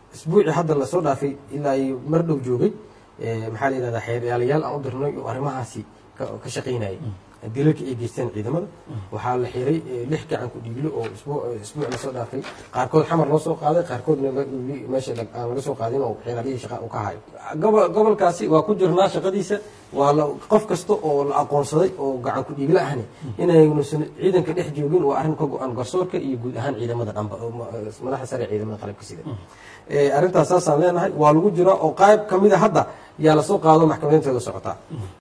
isbuucii hadda lasoo dhaafay ilaa iyo mar dhow joogay eh, maxaa la yidhahdaa xeeryaalayaal aan u dirnay oo arrimahaasi ka ka shaqaynayay dilalka ay geysteen ciidamada waxaa la xiray eh, lix gacan ku dhiiglo oo isbuu- isbuuc lasoo dhaafay qaarkood xamar loo soo qaaday qaarkoodna la- li- meesha lag- aan laga soo qaadin oo xeeryaalihii shaqa uu ka hayo Gobo- gobolkaasi waa ku jirnaa shaqadiisa waa la qof kasta oo la aqoonsaday oo gacan ku dhiigla ahni inaynusan ciidanka dhex joogin waa arrin ka go-an garsoorka iyo guud ahaan ciidamada dhanba oo ma- madaxda sare ee ciidamada qalabka sida Eh, arrintaas saasaan leenahay waa lagu jiraa oo qayb ka mid a hadda yaa lasoo qaado maxkamadeynteeda socotaa